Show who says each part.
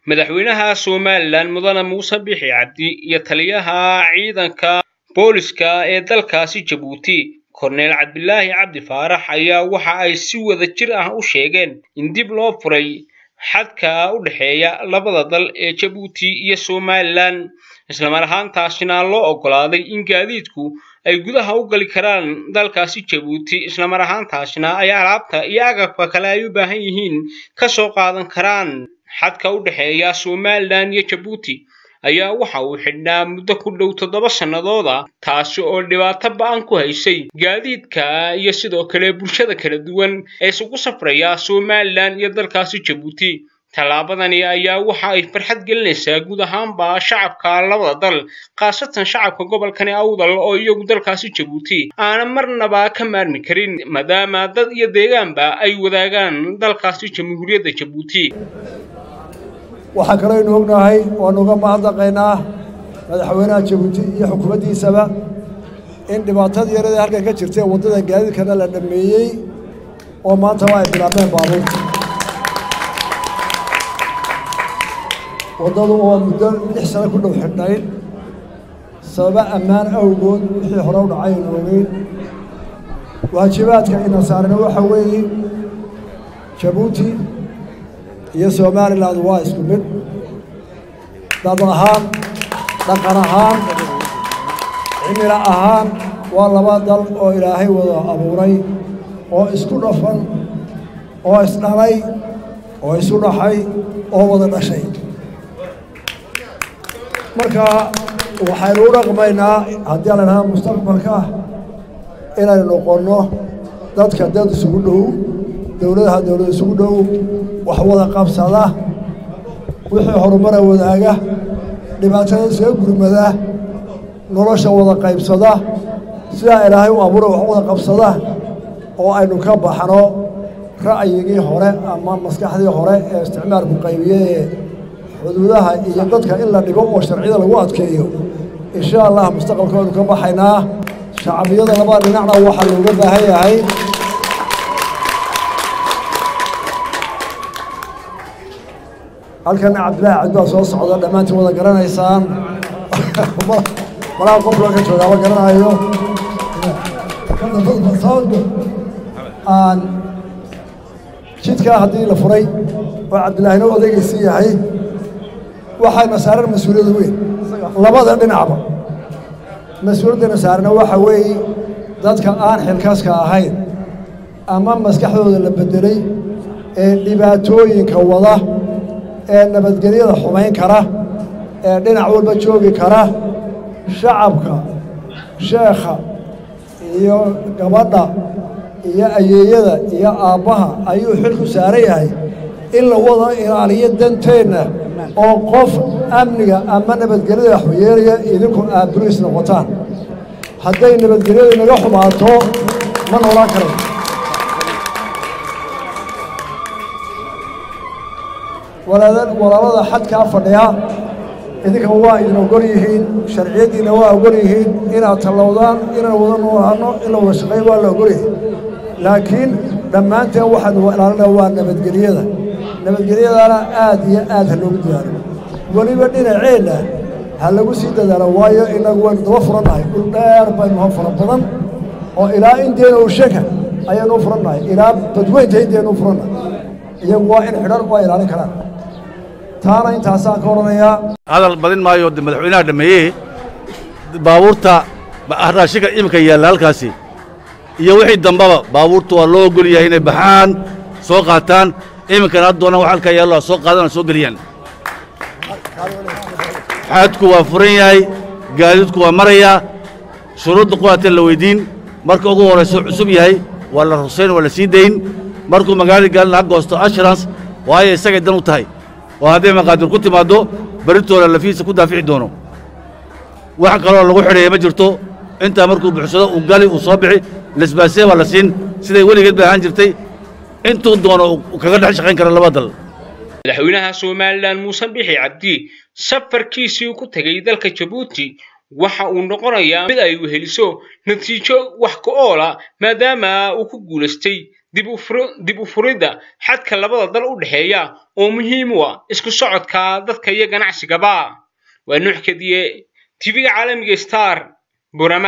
Speaker 1: madaxweynaha somalilan mudane muuse bixi cabdi iyo taliyaha ciidanka booliska ee dalkaasi jabuuti korneel cabdilaahi cabdi faarax ayaa waxa ay si wada jir ah u sheegeen in dib loo furay xadka u dhexeeya labada dal ee jabuuti iyo somalilan islamar ahaantaasina loo oggolaaday in gaadiidku ay gudaha u gali karaan dalkaasi jabuuti islamar ahaantaasina ay alaabta iyo agabka kale ay u baahan yihiin ka soo qaadan karaan xadka u dhexeeya somalilan iyo jabuuti ayaa waxa uu xidhnaa muddo ku dhow toddoba sannadooda taasi oo dhibaato ba-an ku haysay gaadiidka iyo sidoo kale bulshada kala duwan ee isugu safraya somalilan iyo dalkaasi jabuuti tallaabadani ayaa waxa ay farxad gelinaysaa guud ahaanba shacabka labada dal khaasatan shacabka gobolkani awdal oo iyagu dalkaasi jabuuti aana marnaba ka maarmi karin maadaama dad iyo deegaanba ay wadaagaan dalkaasi jamhuuriyadda jabuuti
Speaker 2: waxaa kaloo aynu ognahay waanu uga mahadnaqaynaa madaxweynaha jabuuti iyo xukuumaddiisaba in dhibaatadii yaradii halkan ka jirtay waddada gaadiidkana la dhammeeyey oo maantaba ay bilaabeen baabuurta waddadu oo muddo lix sano ku dhow xidhnayn sababa ammaan awgood wixii hore u dhacay aynu ogeyn waajibaadka ina saarana waxa weeye jabuuti iyo somalilan waa isku mid dad ahaan dhaqan ahaan cimilo ahaan waa laba dal oo ilaahay wada abuuray oo isku dhafan oo isdhalay oo isu dhaxay oo wada dhashay marka waxaynu u dhaqmaynaa haddii aan la dhahaa mustaqbalka inaynu noqonno dadka dad isugu dhow dowladaha dowlad isugu dhow wax wada qabsada wixii horumara wadaaga dhibaatada isaga gurmada nolosha wada qaybsada sidaa ilaahay u abuura wax wada qabsada oo aynu ka baxno ra'yigii hore ama maskaxdii hore ee isticmaalku qaybiyee xuduudaha iyo dadka in la dhigo oo sharciyada lagu adkeeyo insha allah mustaqbalka waynu ka baxaynaa shacbiyada labada dhinacna waxaa looga baahan yahay halkan cabdillaahi cabdi baa soo socda dhammaantiin wada garanaysaan malaha qofka ka joogaaba garanayo aan jidkaa haddii la furay oo cabdillaahina odaygiisii yahay waxayna saaran mas-uuliyad weyn labada dhinacba mas-uuliyaddana saarana waxa weeye dadka aan xilkaaska ahayn ama maskaxdooda la beddelay ee dhibaatooyinka wada ee nabadgelyada xumayn kara ee dhinac walba joogi kara shacabka sheekha iyo gabadha iyo ayeeyada iyo aabbaha ayuu xil ku saaran yahay in la wada ilaaliyo danteenna oo qof amniga ama nabadgelyada waxyeelaya idinku aad buriis noqotaan hadday nabadgelyadu naga xumaato ma noolaan karan walaalada xadkaa fadhiya idinka waa idin ogol yihiin sharciyaddiina waa ogol yihiin inaad tallowdaan inaan wada noolaano in la wada shaqeeyo waa la ogol yahay laakiin dhammaanteen waxaanu ilaalinaa waa nabadgelyada nabadgelyadana aad iyo aad ha loogu dadaalo weliba dhinaceenna ha lagu sii dadaalo waayo inagu waynu daba furannahay dhul dheer baynu ha fara badan oo ilaa inteena ushaka ayaanu u furannahay ilaa badweynta inteenu u furannahay iyagu waa in xidhan waa ilaalin karaan taana intaasaan ka odhanayaa
Speaker 3: hadal badin maayo de madaxweynaha dhameeyey baabuurta raashinka iminka yaalla halkaasi iyo wixii dambaba baabuurta waa loo ogol yahay inay baxaan soo qaataan iminkana haddoona wax halkaa yaallo soo qaadana soo geliyaan xaadku waa furan yahay gaadiidku waa marayaa shuruudda quwaatee la weyddiin marka ugu horrayso cusub yahay waa la rusayn waa la sii dayn markuu magaalada gaalina ha goosto assurance waayo isagay dan u tahay oo hadday maqaadir ku timaaddo berritooda lafihiisa ku daafici doono wax kaloo lagu xidheeya ma jirto intaa markuu buxsado uu gali uu soo bixi lesbaasee baa la siin siday weligeed bay ahaan jirtay intuu doono uu kaga dhex shaqayn kara laba dal
Speaker 1: madaxweynaha somalilan muuse bixi cabdi safarkiisii ku tegay dalka jabuuti waxa uu noqonayaa mid ay weheliso natiijo wax ka oola maadaama uu ku guulaystay dib u furidda xadka labada dal u dhexeeya oo muhiim u ah isku socodka dadka iyo ganacsigaba waa nuux kadiye tv-ga caalamiga star burama